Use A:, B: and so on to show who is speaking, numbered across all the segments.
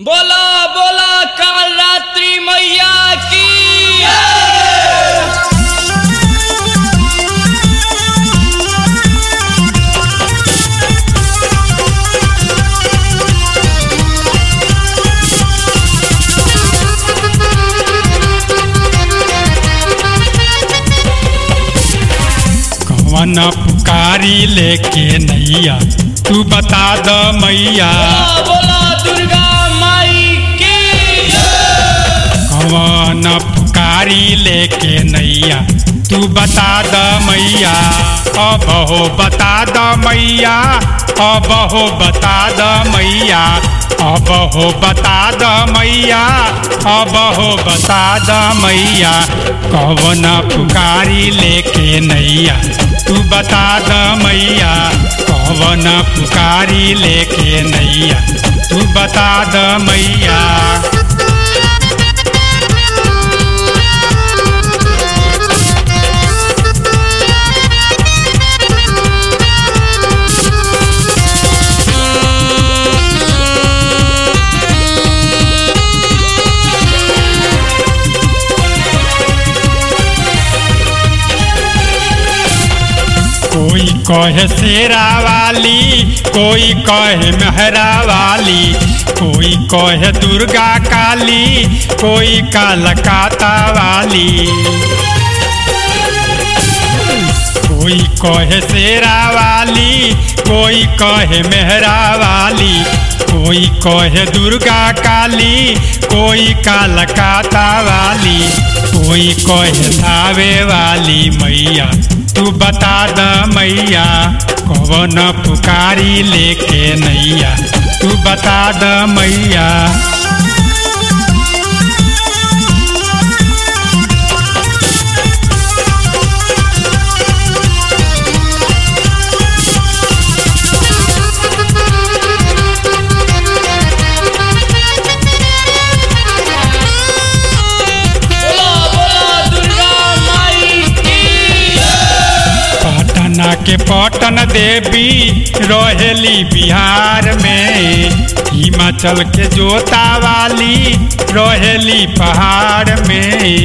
A: बोला बोला काल रात्रि मैया की
B: कवन पुकारी लेके नैया तू बता द मैया
A: बोला बोला दुर्गा माई की
B: कवन पुकारी लेके नैया तू बता द मैया अब हो बता द मैया अब हो बता द मैया अब हो बता द मैया अब हो बता द मैया कवन पुकारी लेके नैया तू बता द मैया कवन पुकारी लेके नैया तू बता द मैया कोई कहे शेरा वाली कोई कहे मेहरा वाली कोई कहे दुर्गा काली कोई कालकाता वाली कोई कहे शेरा वाली कोई कहे मेहरा वाली कोई कहे दुर्गा काली कोई कालकाता वाली कोई कहे धावे वाली मैया तू बता द मैया कवन पुकारी लेके नैया तू बता द मैया
A: बोला बोला दुर्गा माई की
B: पटना के पटन देवी रहेली बिहार में हिमाचल के जोता वाली रहेली पहाड़ में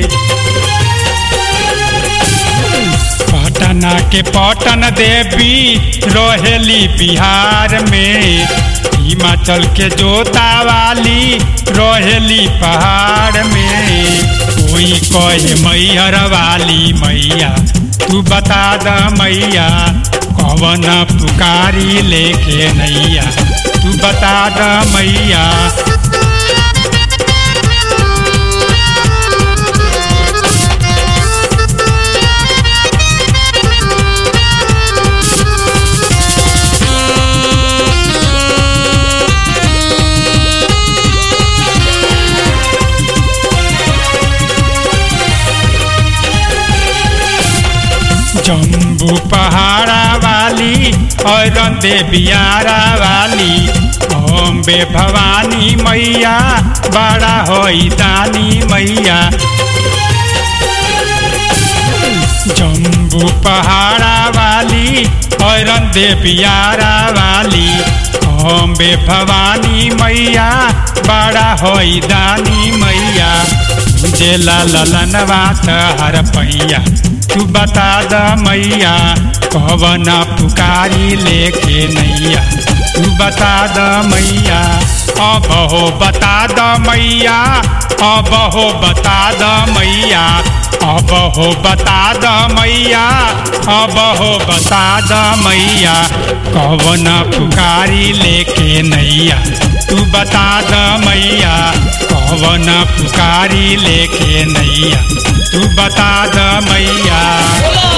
B: पटना के पटन देवी रहेली बिहार में हिमाचल के जोता वाली रहेली पहाड़ में कोई कहे मैहर वाली मैया तू बता द मैया कवन पुकारी लेके नैया तू बता द मैया जम्बू पहाड़ा वाली और देवियारा वाली अम्बे भवानी मैया बड़ा होई दानी मैया जम्बू पहाड़ा वाली और देवियारा वाली अम्बे भवानी मैया बड़ा होई दानी मैया जेला ललनवा हर पैया तू बता द मैया कवन पुकारी लेके नैया तू बता द मैया अब हो बता द मैया अब हो बता द मैया अब हो बता द मैया अब हो बता द मैया कवन पुकारी लेके नैया तू बता द मैया कवन पुकारी लेके नैया तू बता द मैया
A: बोला